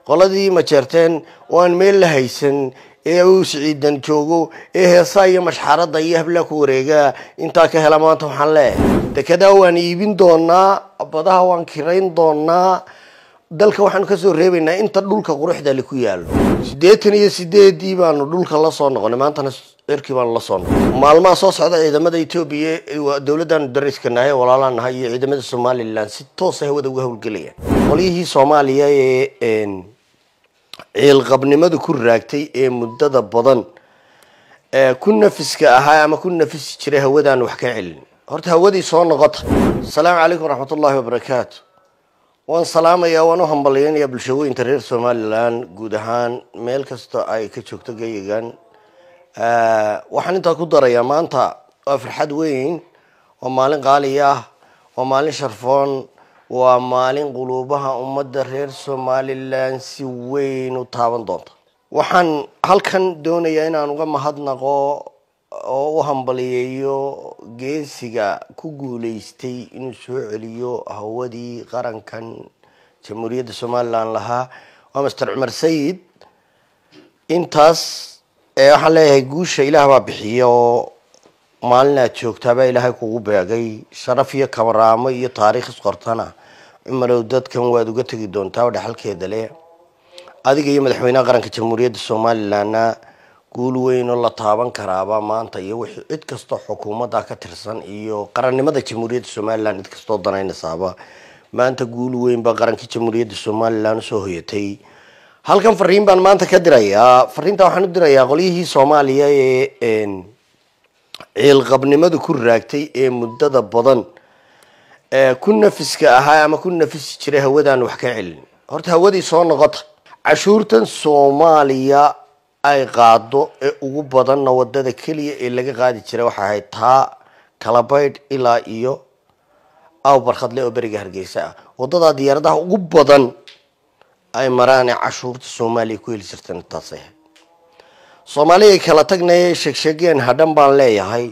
qoladii majeerteen oo aan meel la haysan ee uu siciidan joogo ee heesaa iyo mashxarada iyo hablaa ku wareegaa intaa ka hela maanta waxaan leeyahay dekedaa waan iibin doonaa badaha waan kirayn doonaa dalka waxaanu kasoo reebaynaa inta dhulka quruxda le ku yaalo siddeetan iyo sideedii baanu dhulka lasoo noqonay maantana cirkii baanu lasoo noqonay maalmaha soo socda ciidamada etoobiya dowladdaanu dariska nahay walaalaan nahay iyo ciidamada somalilan si toosa hawada uga howlgelayaan qolyihii soomaaliya ee ciilqabnimadu ku raagtay ee muddada badan ku nafiska ahaa ama ku nafisi jiray hawadaan wax ka celin horta hawadii soo noqota asalaamu calaykum waraxmat ullahi wabarakaatu waan salaamayaa waan u hambalyeynayaa bulshooyinka reer somalilan guud ahaan meel kasta ay ka joogto geyigan waxaan intaa ku darayaa maanta waa farxad weyn waa maalin qaali ah waa maalin sharfoon waa maalin quluubaha ummadda reer somalilan si weyn u taaban doonta waxaan halkan doonayaa inaan uga mahadnaqo oo u hambaliyeeyo geesiga ku guuleystay inuu soo celiyo hawadii qarankan jamhuuriyadda somalilan lahaa waa master cumar sayid intaas waxaan leeyahay guusha ilaah baa bixiya oo maalin aad joogtaabaa ilaahay kugu beegay sharaf iyo kamaraamo iyo taariikh isqortana cumarow dadkan waad uga tegi doontaa oo dhexalkeeda leh adiga iyo madaxweynaha qaranka jamhuuriyadda somalilanna guul weyn oo la taaban karaaba maanta iyo wixii cid kastoo xukuumadda ka tirsan iyo qarannimada jamhuuriyadda somalilan cid kastoo danaynasaaba maanta guul weyn baa qarankii jamhuuriyadda somalilan usoo hoyatay halkan fariin baan maanta ka dirayaa fariinta waxaan u dirayaa qolyihii soomaaliya ee ciilqabnimadu ku raagtay ee muddada badan ku nafiska ahaa ama ku nafisi jiray hawadaan wax ka celin horta hawadii soo noqota cashuurtan soomaaliya ay qaado ee ugu badanna wadada keliya ee laga qaadi jiray waxay ahayd taa kalabaydh ilaa iyo aw barkhadle oo beriga hargeysa ah waddadaa diyaaradaha ugu badan ay maraane cashuurta soomaaliya ku heli jirteen taasay ahayd soomaaliya kala tagnaya sheegsheegeen hadhan baan leeyahay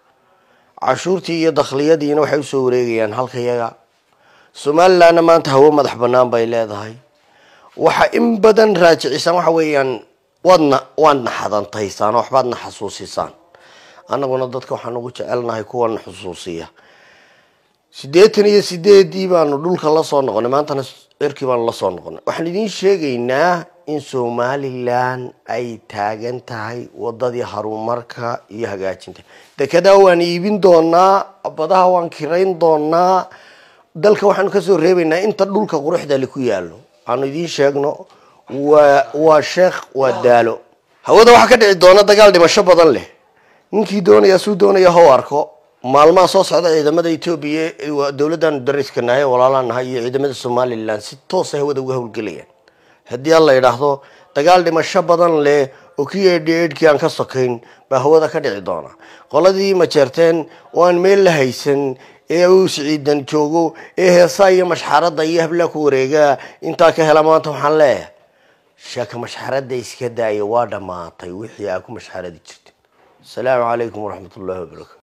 cashuurtii iyo dakhliyadiina waxay usoo wareegayaan halkayaga somalilanna maanta hawo madax banaan bay leedahay waxa in badan raajicisaan waxa weeyaan waadna waadna xadantaysaan oo waxbaadna xasuusisaan annaguna dadka waxaan ugu jecelnahay kuwana xusuusiya siddeetan iyo sideedii baanu dhulka lasoo noqonay maantana cirkii baanu lasoo noqonay waxaan idiin sheegaynaa in somalilan ay taagan tahay wadadii horumarka iyo hagaajinta dekedaa waan iibin doonaa badaha waan kirayn doonaa dalka waxaanu kasoo reebaynaa inta dhulka quruxda le ku yaalo aanu idiin sheegno waa waa sheekh waa daalo hawada waxaa ka dhici doona dagaal dhimasho badan leh ninkii doonaya suu doonaya how arko maalmaha soo socda ciidamada etoobiya dowladdaanu dariska nahay walaalaan nahay iyo ciidamada somalilan si toosa hawada uga howlgelayaan haddii aan la yidhaahdo dagaal dhimasho badan leh oo kii eedhi eedhkii aan ka sokayn baa hawada ka dhici doona qoladii majeerteen oo aan meel la haysan ee uu siciidan joogo ee heesaa iyo mashxarada iyo hablaa ku wareegaa intaa ka hela maanta waxaan leeyahay sheeka mashxarada iska daaya waa dhammaatay wixii aa ku mashxaradi jirtay asalaamu calaykum waraxmat ullahi wabarakatu